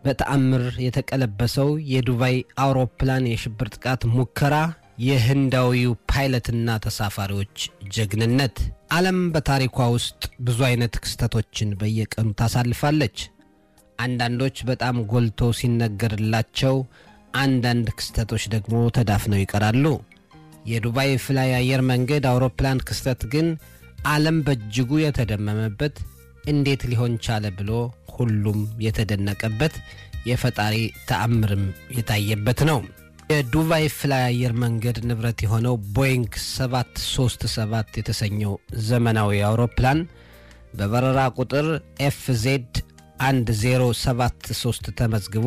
በተአምር የተቀለበሰው የዱባይ አውሮፕላን የሽብር ጥቃት ሙከራ፣ የህንዳዊው ፓይለትና ተሳፋሪዎች ጀግንነት። ዓለም በታሪኳ ውስጥ ብዙ አይነት ክስተቶችን በየቀኑ ታሳልፋለች። አንዳንዶች በጣም ጎልቶ ሲነገርላቸው፣ አንዳንድ ክስተቶች ደግሞ ተዳፍነው ይቀራሉ። የዱባይ ፍላይ አየር መንገድ አውሮፕላን ክስተት ግን ዓለም በእጅጉ የተደመመበት እንዴት ሊሆን ቻለ ብሎ ሁሉም የተደነቀበት የፈጣሪ ተአምርም የታየበት ነው። የዱባይ ፍላይ አየር መንገድ ንብረት የሆነው ቦይንግ 737 የተሰኘው ዘመናዊ አውሮፕላን በበረራ ቁጥር ኤፍዜድ 1073 ተመዝግቦ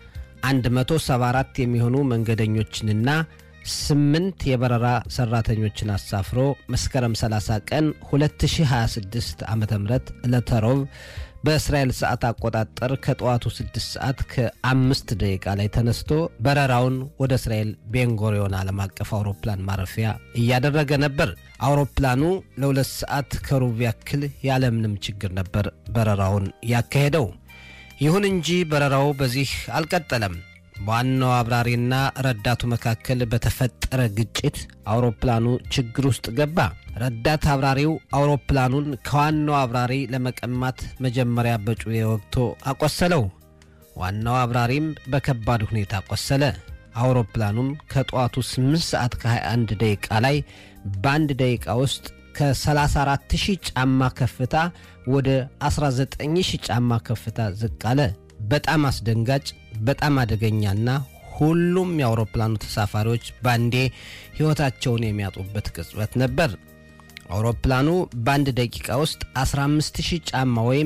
174 የሚሆኑ መንገደኞችንና ስምንት የበረራ ሰራተኞችን አሳፍሮ መስከረም 30 ቀን 2026 ዓ ም ዕለተ ሮብ በእስራኤል ሰዓት አቆጣጠር ከጠዋቱ 6 ሰዓት ከአምስት ደቂቃ ላይ ተነስቶ በረራውን ወደ እስራኤል ቤንጎሪዮን ዓለም አቀፍ አውሮፕላን ማረፊያ እያደረገ ነበር። አውሮፕላኑ ለሁለት ሰዓት ከሩብ ያክል ያለምንም ችግር ነበር በረራውን ያካሄደው። ይሁን እንጂ በረራው በዚህ አልቀጠለም። በዋናው አብራሪና ረዳቱ መካከል በተፈጠረ ግጭት አውሮፕላኑ ችግር ውስጥ ገባ። ረዳት አብራሪው አውሮፕላኑን ከዋናው አብራሪ ለመቀማት መጀመሪያ በጩቤ ወግቶ አቆሰለው። ዋናው አብራሪም በከባድ ሁኔታ ቆሰለ። አውሮፕላኑም ከጠዋቱ 8 ሰዓት ከ21 ደቂቃ ላይ በአንድ ደቂቃ ውስጥ ከ34000 ጫማ ከፍታ ወደ 19000 ጫማ ከፍታ ዝቅ አለ። በጣም አስደንጋጭ በጣም አደገኛና ሁሉም የአውሮፕላኑ ተሳፋሪዎች ባንዴ ሕይወታቸውን የሚያጡበት ቅጽበት ነበር። አውሮፕላኑ በአንድ ደቂቃ ውስጥ 15000 ጫማ ወይም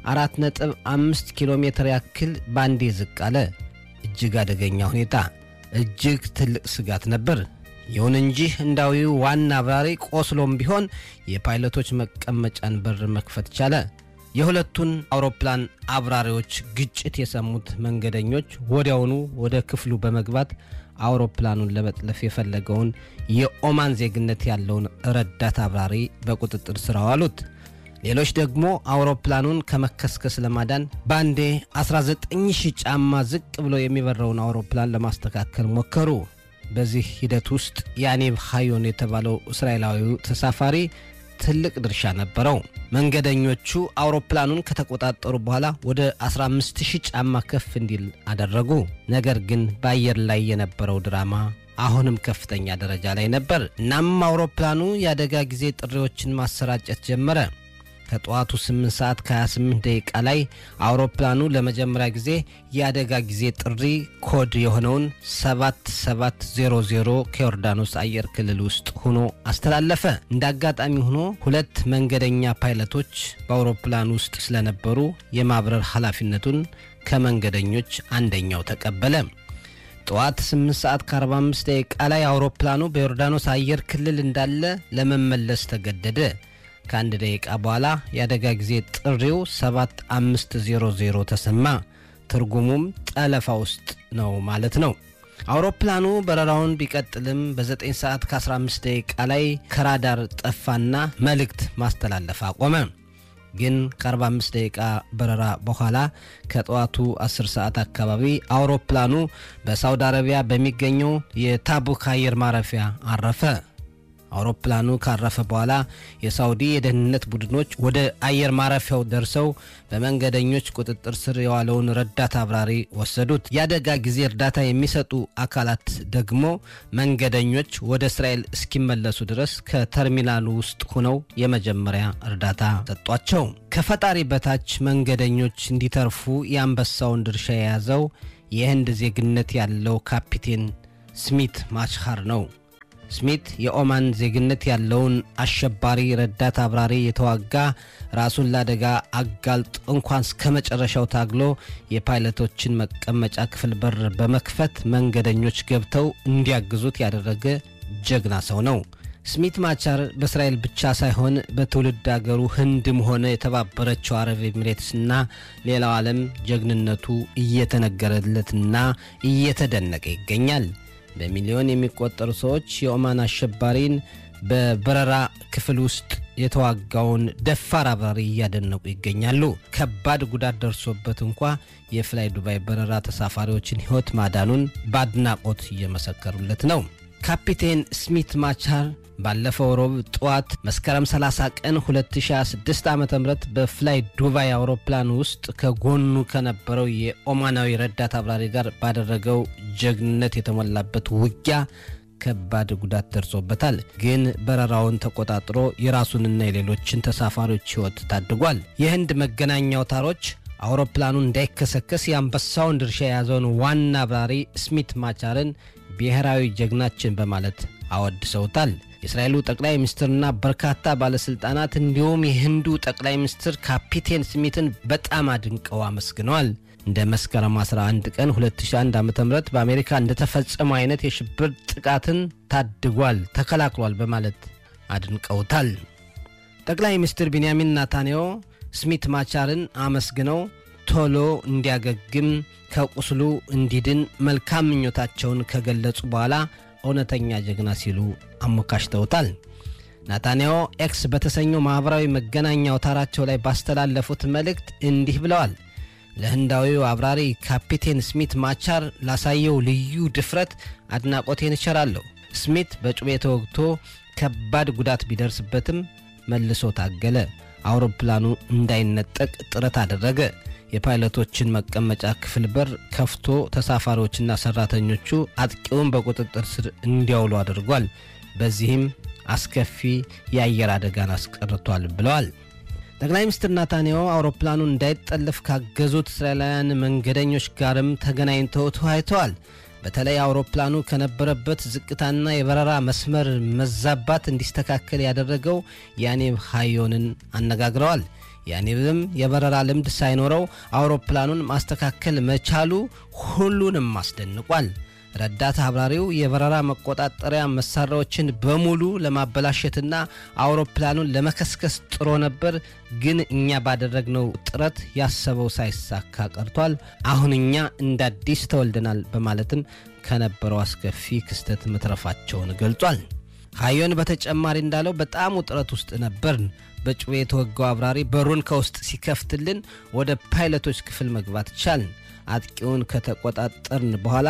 4.5 ኪሎ ሜትር ያክል ባንዴ ዝቅ አለ። እጅግ አደገኛ ሁኔታ፣ እጅግ ትልቅ ስጋት ነበር። ይሁን እንጂ ህንዳዊው ዋና አብራሪ ቆስሎም ቢሆን የፓይለቶች መቀመጫን በር መክፈት ቻለ። የሁለቱን አውሮፕላን አብራሪዎች ግጭት የሰሙት መንገደኞች ወዲያውኑ ወደ ክፍሉ በመግባት አውሮፕላኑን ለመጥለፍ የፈለገውን የኦማን ዜግነት ያለውን ረዳት አብራሪ በቁጥጥር ስር አዋሉት። ሌሎች ደግሞ አውሮፕላኑን ከመከስከስ ለማዳን ባንዴ 19000 ጫማ ዝቅ ብሎ የሚበረውን አውሮፕላን ለማስተካከል ሞከሩ። በዚህ ሂደት ውስጥ ያኔብ ሃዮን የተባለው እስራኤላዊው ተሳፋሪ ትልቅ ድርሻ ነበረው። መንገደኞቹ አውሮፕላኑን ከተቆጣጠሩ በኋላ ወደ 15000 ጫማ ከፍ እንዲል አደረጉ። ነገር ግን በአየር ላይ የነበረው ድራማ አሁንም ከፍተኛ ደረጃ ላይ ነበር። እናም አውሮፕላኑ የአደጋ ጊዜ ጥሪዎችን ማሰራጨት ጀመረ። ከጠዋቱ 8 ሰዓት ከ28 ደቂቃ ላይ አውሮፕላኑ ለመጀመሪያ ጊዜ የአደጋ ጊዜ ጥሪ ኮድ የሆነውን 7700 ከዮርዳኖስ አየር ክልል ውስጥ ሆኖ አስተላለፈ። እንደ አጋጣሚ ሆኖ ሁለት መንገደኛ ፓይለቶች በአውሮፕላኑ ውስጥ ስለነበሩ የማብረር ኃላፊነቱን ከመንገደኞች አንደኛው ተቀበለ። ጠዋት 8 ሰዓት ከ45 ደቂቃ ላይ አውሮፕላኑ በዮርዳኖስ አየር ክልል እንዳለ ለመመለስ ተገደደ። ከአንድ ደቂቃ በኋላ የአደጋ ጊዜ ጥሪው 7500 ተሰማ። ትርጉሙም ጠለፋ ውስጥ ነው ማለት ነው። አውሮፕላኑ በረራውን ቢቀጥልም በ9 ሰዓት ከ15 ደቂቃ ላይ ከራዳር ጠፋና መልእክት ማስተላለፍ አቆመ። ግን ከ45 ደቂቃ በረራ በኋላ ከጠዋቱ 10 ሰዓት አካባቢ አውሮፕላኑ በሳውዲ አረቢያ በሚገኘው የታቡክ አየር ማረፊያ አረፈ። አውሮፕላኑ ካረፈ በኋላ የሳውዲ የደህንነት ቡድኖች ወደ አየር ማረፊያው ደርሰው በመንገደኞች ቁጥጥር ስር የዋለውን ረዳት አብራሪ ወሰዱት። የአደጋ ጊዜ እርዳታ የሚሰጡ አካላት ደግሞ መንገደኞች ወደ እስራኤል እስኪመለሱ ድረስ ከተርሚናሉ ውስጥ ሆነው የመጀመሪያ እርዳታ ሰጧቸው። ከፈጣሪ በታች መንገደኞች እንዲተርፉ የአንበሳውን ድርሻ የያዘው የህንድ ዜግነት ያለው ካፒቴን ስሚት ማችሃር ነው። ስሚት የኦማን ዜግነት ያለውን አሸባሪ ረዳት አብራሪ የተዋጋ ራሱን ለአደጋ አጋልጦ እንኳን እስከ መጨረሻው ታግሎ የፓይለቶችን መቀመጫ ክፍል በር በመክፈት መንገደኞች ገብተው እንዲያግዙት ያደረገ ጀግና ሰው ነው። ስሚት ማቻር በእስራኤል ብቻ ሳይሆን በትውልድ አገሩ ህንድም ሆነ የተባበረችው አረብ ኤሚሬትስና ሌላው ዓለም ጀግንነቱ እየተነገረለትና እየተደነቀ ይገኛል። በሚሊዮን የሚቆጠሩ ሰዎች የኦማን አሸባሪን በበረራ ክፍል ውስጥ የተዋጋውን ደፋር አብራሪ እያደነቁ ይገኛሉ። ከባድ ጉዳት ደርሶበት እንኳ የፍላይ ዱባይ በረራ ተሳፋሪዎችን ሕይወት ማዳኑን በአድናቆት እየመሰከሩለት ነው። ካፒቴን ስሚት ማቻር ባለፈው ሮብ ጠዋት መስከረም 30 ቀን 2026 ዓ ም በፍላይ ዱባይ አውሮፕላን ውስጥ ከጎኑ ከነበረው የኦማናዊ ረዳት አብራሪ ጋር ባደረገው ጀግንነት የተሞላበት ውጊያ ከባድ ጉዳት ደርሶበታል። ግን በረራውን ተቆጣጥሮ የራሱንና የሌሎችን ተሳፋሪዎች ሕይወት ታድጓል። የህንድ መገናኛ አውታሮች አውሮፕላኑ እንዳይከሰከስ የአንበሳውን ድርሻ የያዘውን ዋና አብራሪ ስሚት ማቻርን ብሔራዊ ጀግናችን በማለት አወድሰውታል። የእስራኤሉ ጠቅላይ ሚኒስትርና በርካታ ባለሥልጣናት እንዲሁም የህንዱ ጠቅላይ ሚኒስትር ካፒቴን ስሚትን በጣም አድንቀው አመስግነዋል። እንደ መስከረም 11 ቀን 2001 ዓ ም በአሜሪካ እንደተፈጸመው አይነት የሽብር ጥቃትን ታድጓል፣ ተከላክሏል በማለት አድንቀውታል። ጠቅላይ ሚኒስትር ቢንያሚን ናታንያሁ ስሚት ማቻርን አመስግነው ቶሎ እንዲያገግም ከቁስሉ እንዲድን መልካም ምኞታቸውን ከገለጹ በኋላ እውነተኛ ጀግና ሲሉ አሞካሽተውታል። ናታንያሁ ኤክስ በተሰኘው ማኅበራዊ መገናኛ አውታራቸው ላይ ባስተላለፉት መልእክት እንዲህ ብለዋል። ለህንዳዊው አብራሪ ካፒቴን ስሚት ማቻር ላሳየው ልዩ ድፍረት አድናቆቴን እቸራለሁ። ስሚት በጩቤ ተወግቶ ከባድ ጉዳት ቢደርስበትም መልሶ ታገለ። አውሮፕላኑ እንዳይነጠቅ ጥረት አደረገ። የፓይለቶችን መቀመጫ ክፍል በር ከፍቶ ተሳፋሪዎችና ሰራተኞቹ አጥቂውን በቁጥጥር ስር እንዲያውሉ አድርጓል። በዚህም አስከፊ የአየር አደጋን አስቀርቷል ብለዋል። ጠቅላይ ሚኒስትር ናታንያሁ አውሮፕላኑ እንዳይጠለፍ ካገዙት እስራኤላውያን መንገደኞች ጋርም ተገናኝተው ተወያይተዋል። በተለይ አውሮፕላኑ ከነበረበት ዝቅታና የበረራ መስመር መዛባት እንዲስተካከል ያደረገው ያኔብ ሃዮንን አነጋግረዋል። ያኔብም የበረራ ልምድ ሳይኖረው አውሮፕላኑን ማስተካከል መቻሉ ሁሉንም አስደንቋል። ረዳት አብራሪው የበረራ መቆጣጠሪያ መሳሪያዎችን በሙሉ ለማበላሸትና አውሮፕላኑን ለመከስከስ ጥሮ ነበር፣ ግን እኛ ባደረግነው ጥረት ያሰበው ሳይሳካ ቀርቷል። አሁን እኛ እንደ አዲስ ተወልደናል በማለትም ከነበረው አስከፊ ክስተት መትረፋቸውን ገልጿል። ሀዮን በተጨማሪ እንዳለው በጣም ውጥረት ውስጥ ነበርን። በጩቤ የተወጋው አብራሪ በሩን ከውስጥ ሲከፍትልን ወደ ፓይለቶች ክፍል መግባት ቻልን። አጥቂውን ከተቆጣጠርን በኋላ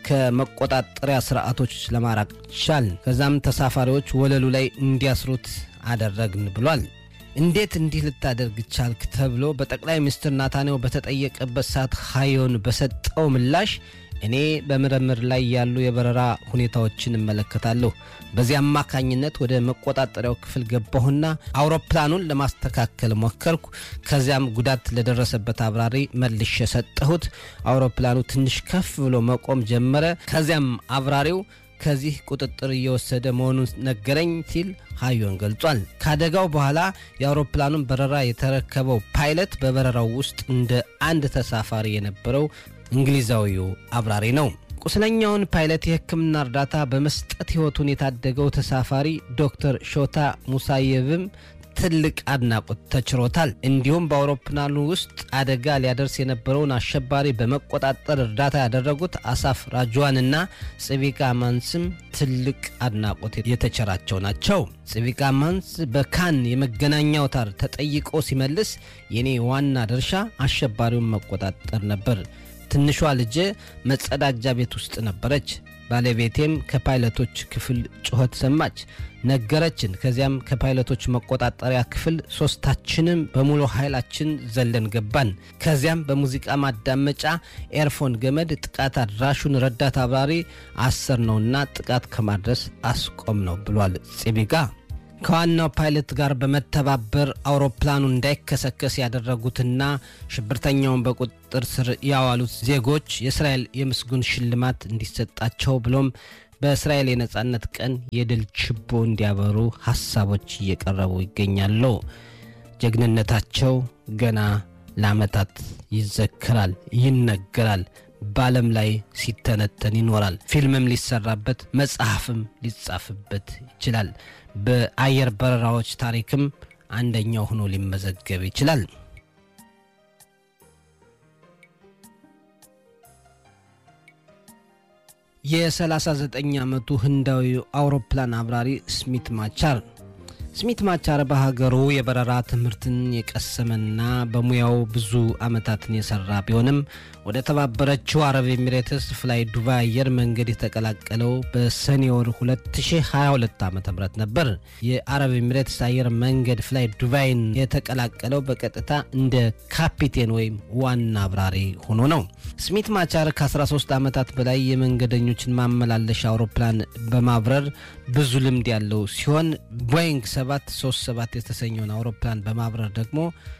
ከመቆጣጠሪያ ስርዓቶች ለማራቅ ቻልን። ከዛም ተሳፋሪዎች ወለሉ ላይ እንዲያስሩት አደረግን ብሏል። እንዴት እንዲህ ልታደርግ ቻልክ ተብሎ በጠቅላይ ሚኒስትር ናታንያሁ በተጠየቀበት ሰዓት ሀዮን በሰጠው ምላሽ እኔ በምርምር ላይ ያሉ የበረራ ሁኔታዎችን እመለከታለሁ። በዚህ አማካኝነት ወደ መቆጣጠሪያው ክፍል ገባሁና አውሮፕላኑን ለማስተካከል ሞከርኩ። ከዚያም ጉዳት ለደረሰበት አብራሪ መልሼ ሰጠሁት። አውሮፕላኑ ትንሽ ከፍ ብሎ መቆም ጀመረ። ከዚያም አብራሪው ከዚህ ቁጥጥር እየወሰደ መሆኑን ነገረኝ ሲል ሀዮን ገልጿል። ከአደጋው በኋላ የአውሮፕላኑን በረራ የተረከበው ፓይለት በበረራው ውስጥ እንደ አንድ ተሳፋሪ የነበረው እንግሊዛዊው አብራሪ ነው። ቁስለኛውን ፓይለት የሕክምና እርዳታ በመስጠት ሕይወቱን የታደገው ተሳፋሪ ዶክተር ሾታ ሙሳየቭም ትልቅ አድናቆት ተችሮታል። እንዲሁም በአውሮፕላኑ ውስጥ አደጋ ሊያደርስ የነበረውን አሸባሪ በመቆጣጠር እርዳታ ያደረጉት አሳፍ ራጅዋንና ጽቪቃ ማንስም ትልቅ አድናቆት የተቸራቸው ናቸው። ጽቪቃ ማንስ በካን የመገናኛ አውታር ተጠይቆ ሲመልስ የኔ ዋና ድርሻ አሸባሪውን መቆጣጠር ነበር። ትንሿ ልጄ መጸዳጃ ቤት ውስጥ ነበረች። ባለቤቴም ከፓይለቶች ክፍል ጩኸት ሰማች፣ ነገረችን። ከዚያም ከፓይለቶች መቆጣጠሪያ ክፍል ሶስታችንም በሙሉ ኃይላችን ዘለን ገባን። ከዚያም በሙዚቃ ማዳመጫ ኤርፎን ገመድ ጥቃት አድራሹን ረዳት አብራሪ አሰር ነውና ጥቃት ከማድረስ አስቆም ነው ብሏል ፂቢጋ። ከዋናው ፓይለት ጋር በመተባበር አውሮፕላኑ እንዳይከሰከስ ያደረጉትና ሽብርተኛውን በቁጥጥር ስር ያዋሉት ዜጎች የእስራኤል የምስጉን ሽልማት እንዲሰጣቸው ብሎም በእስራኤል የነጻነት ቀን የድል ችቦ እንዲያበሩ ሀሳቦች እየቀረቡ ይገኛሉ። ጀግንነታቸው ገና ለዓመታት ይዘከራል፣ ይነገራል፣ በዓለም ላይ ሲተነተን ይኖራል። ፊልምም ሊሰራበት፣ መጽሐፍም ሊጻፍበት ይችላል። በአየር በረራዎች ታሪክም አንደኛው ሆኖ ሊመዘገብ ይችላል። የ39 ዓመቱ ህንዳዊ አውሮፕላን አብራሪ ስሚት ማቻር ስሚት ማቻር በሀገሩ የበረራ ትምህርትን የቀሰመና በሙያው ብዙ ዓመታትን የሰራ ቢሆንም ወደ ተባበረችው አረብ ኤሚሬትስ ፍላይ ዱባይ አየር መንገድ የተቀላቀለው በሰኔ ወር 2022 ዓ ም ነበር። የአረብ ኤሚሬትስ አየር መንገድ ፍላይ ዱባይን የተቀላቀለው በቀጥታ እንደ ካፒቴን ወይም ዋና አብራሪ ሆኖ ነው። ስሚት ማቻር ከ13 ዓመታት በላይ የመንገደኞችን ማመላለሻ አውሮፕላን በማብረር ብዙ ልምድ ያለው ሲሆን ቦይንግ 737 የተሰኘውን አውሮፕላን በማብረር ደግሞ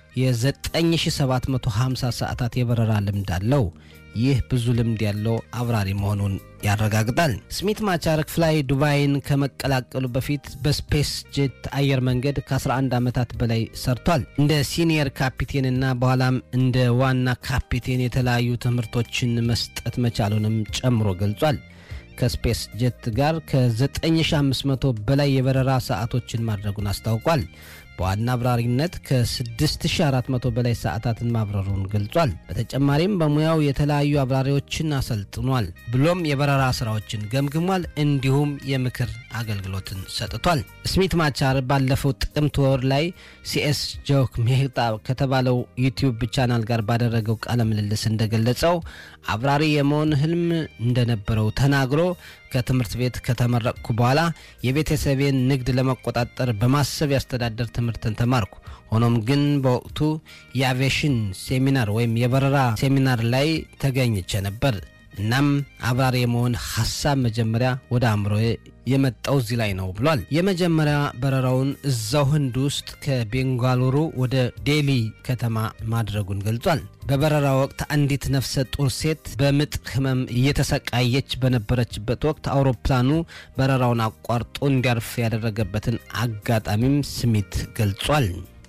የ9750 ሰዓታት የበረራ ልምድ አለው። ይህ ብዙ ልምድ ያለው አብራሪ መሆኑን ያረጋግጣል። ስሚት ማቻር ፍላይ ዱባይን ከመቀላቀሉ በፊት በስፔስ ጄት አየር መንገድ ከ11 ዓመታት በላይ ሰርቷል። እንደ ሲኒየር ካፒቴንና በኋላም እንደ ዋና ካፒቴን የተለያዩ ትምህርቶችን መስጠት መቻሉንም ጨምሮ ገልጿል። ከስፔስ ጄት ጋር ከ9500 በላይ የበረራ ሰዓቶችን ማድረጉን አስታውቋል። በዋና አብራሪነት ከ6400 በላይ ሰዓታትን ማብረሩን ገልጿል። በተጨማሪም በሙያው የተለያዩ አብራሪዎችን አሰልጥኗል፣ ብሎም የበረራ ስራዎችን ገምግሟል። እንዲሁም የምክር አገልግሎትን ሰጥቷል። ስሚት ማቻር ባለፈው ጥቅምት ወር ላይ ሲኤስ ጆክ ሜህጣ ከተባለው ዩቲዩብ ቻናል ጋር ባደረገው ቃለ ምልልስ እንደገለጸው አብራሪ የመሆን ህልም እንደነበረው ተናግሮ ከትምህርት ቤት ከተመረቅኩ በኋላ የቤተሰቤን ንግድ ለመቆጣጠር በማሰብ ያስተዳደር ትምህርትን ተማርኩ። ሆኖም ግን በወቅቱ የአቪዬሽን ሴሚናር ወይም የበረራ ሴሚናር ላይ ተገኝቼ ነበር። እናም አብራሪ የመሆን ሀሳብ መጀመሪያ ወደ አእምሮዬ የመጣው እዚህ ላይ ነው ብሏል። የመጀመሪያ በረራውን እዛው ህንድ ውስጥ ከቤንጋሉሩ ወደ ዴሊ ከተማ ማድረጉን ገልጿል። በበረራ ወቅት አንዲት ነፍሰ ጡር ሴት በምጥ ህመም እየተሰቃየች በነበረችበት ወቅት አውሮፕላኑ በረራውን አቋርጦ እንዲያርፍ ያደረገበትን አጋጣሚም ስሚት ገልጿል።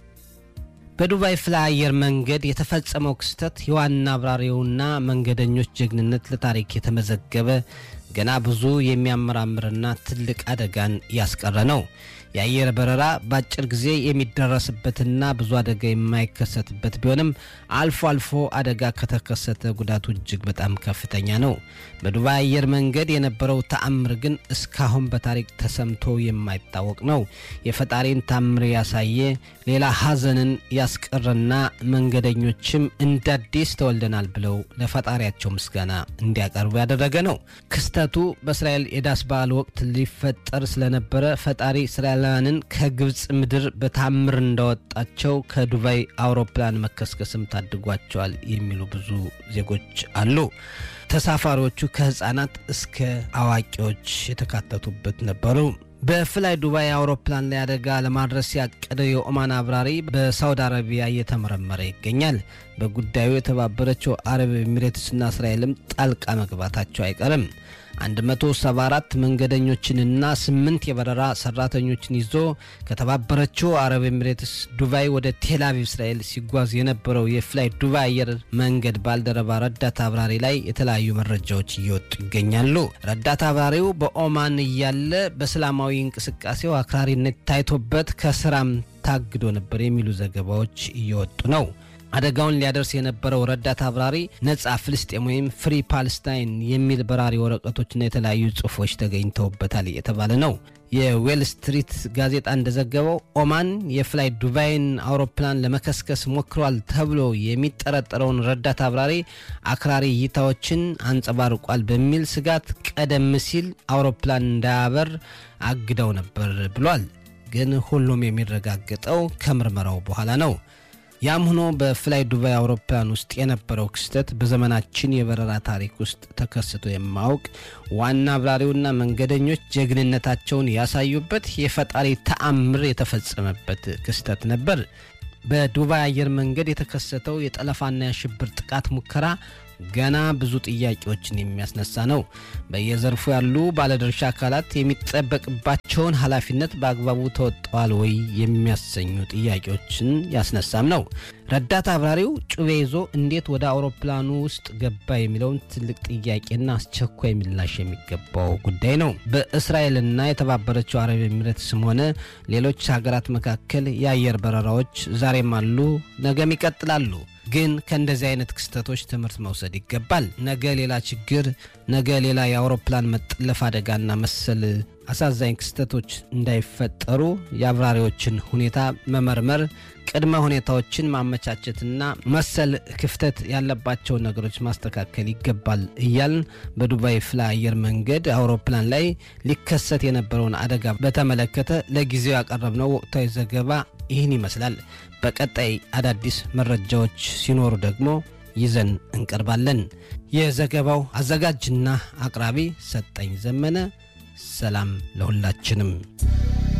በዱባይ ፍላይ አየር መንገድ የተፈጸመው ክስተት የዋና አብራሪውና መንገደኞች ጀግንነት ለታሪክ የተመዘገበ ገና ብዙ የሚያመራምርና ትልቅ አደጋን ያስቀረ ነው። የአየር በረራ በአጭር ጊዜ የሚደረስበትና ብዙ አደጋ የማይከሰትበት ቢሆንም አልፎ አልፎ አደጋ ከተከሰተ ጉዳቱ እጅግ በጣም ከፍተኛ ነው። በዱባይ አየር መንገድ የነበረው ተአምር ግን እስካሁን በታሪክ ተሰምቶ የማይታወቅ ነው። የፈጣሪን ታምር ያሳየ ሌላ ሐዘንን ያስቀረና መንገደኞችም እንደ አዲስ ተወልደናል ብለው ለፈጣሪያቸው ምስጋና እንዲያቀርቡ ያደረገ ነው። ክስተቱ በእስራኤል የዳስ በዓል ወቅት ሊፈጠር ስለነበረ ፈጣሪ እስራኤላውያንን ከግብፅ ምድር በታምር እንዳወጣቸው ከዱባይ አውሮፕላን መከስከስም ታድጓቸዋል የሚሉ ብዙ ዜጎች አሉ። ተሳፋሪዎቹ ከህፃናት እስከ አዋቂዎች የተካተቱበት ነበሩ። በፍላይ ዱባይ አውሮፕላን ላይ አደጋ ለማድረስ ያቀደው የኦማን አብራሪ በሳውዲ አረቢያ እየተመረመረ ይገኛል። በጉዳዩ የተባበረችው አረብ ኤሚሬትስና እስራኤልም ጣልቃ መግባታቸው አይቀርም። 174 መንገደኞችንና ስምንት የበረራ ሰራተኞችን ይዞ ከተባበረችው አረብ ኤሚሬትስ ዱባይ ወደ ቴልአቪቭ እስራኤል ሲጓዝ የነበረው የፍላይ ዱባይ አየር መንገድ ባልደረባ ረዳት አብራሪ ላይ የተለያዩ መረጃዎች እየወጡ ይገኛሉ። ረዳት አብራሪው በኦማን እያለ በእስላማዊ እንቅስቃሴው አክራሪነት ታይቶበት ከስራም ታግዶ ነበር የሚሉ ዘገባዎች እየወጡ ነው። አደጋውን ሊያደርስ የነበረው ረዳት አብራሪ ነጻ ፍልስጤም ወይም ፍሪ ፓለስታይን የሚል በራሪ ወረቀቶችና የተለያዩ ጽሑፎች ተገኝተውበታል የተባለ ነው። የዌል ስትሪት ጋዜጣ እንደዘገበው ኦማን የፍላይ ዱባይን አውሮፕላን ለመከስከስ ሞክሯል ተብሎ የሚጠረጠረውን ረዳት አብራሪ አክራሪ እይታዎችን አንጸባርቋል በሚል ስጋት ቀደም ሲል አውሮፕላን እንዳያበር አግደው ነበር ብሏል። ግን ሁሉም የሚረጋገጠው ከምርመራው በኋላ ነው። ያም ሆኖ በፍላይ ዱባይ አውሮፕላን ውስጥ የነበረው ክስተት በዘመናችን የበረራ ታሪክ ውስጥ ተከስቶ የማያውቅ ዋና አብራሪውና መንገደኞች ጀግንነታቸውን ያሳዩበት የፈጣሪ ተአምር የተፈጸመበት ክስተት ነበር። በዱባይ አየር መንገድ የተከሰተው የጠለፋና የሽብር ጥቃት ሙከራ ገና ብዙ ጥያቄዎችን የሚያስነሳ ነው። በየዘርፉ ያሉ ባለድርሻ አካላት የሚጠበቅባቸውን ኃላፊነት በአግባቡ ተወጥተዋል ወይ የሚያሰኙ ጥያቄዎችን ያስነሳም ነው። ረዳት አብራሪው ጩቤ ይዞ እንዴት ወደ አውሮፕላኑ ውስጥ ገባ የሚለውን ትልቅ ጥያቄና አስቸኳይ ምላሽ የሚገባው ጉዳይ ነው። በእስራኤልና የተባበረችው አረብ ኤሚሬትስም ሆነ ሌሎች ሀገራት መካከል የአየር በረራዎች ዛሬም አሉ፣ ነገም ይቀጥላሉ። ግን ከእንደዚህ አይነት ክስተቶች ትምህርት መውሰድ ይገባል። ነገ ሌላ ችግር፣ ነገ ሌላ የአውሮፕላን መጠለፍ አደጋና መሰል አሳዛኝ ክስተቶች እንዳይፈጠሩ የአብራሪዎችን ሁኔታ መመርመር፣ ቅድመ ሁኔታዎችን ማመቻቸትና መሰል ክፍተት ያለባቸውን ነገሮች ማስተካከል ይገባል እያልን በዱባይ ፍላይ አየር መንገድ አውሮፕላን ላይ ሊከሰት የነበረውን አደጋ በተመለከተ ለጊዜው ያቀረብነው ወቅታዊ ዘገባ ይህን ይመስላል። በቀጣይ አዳዲስ መረጃዎች ሲኖሩ ደግሞ ይዘን እንቀርባለን። የዘገባው አዘጋጅና አቅራቢ ሰጠኝ ዘመነ። ሰላም ለሁላችንም።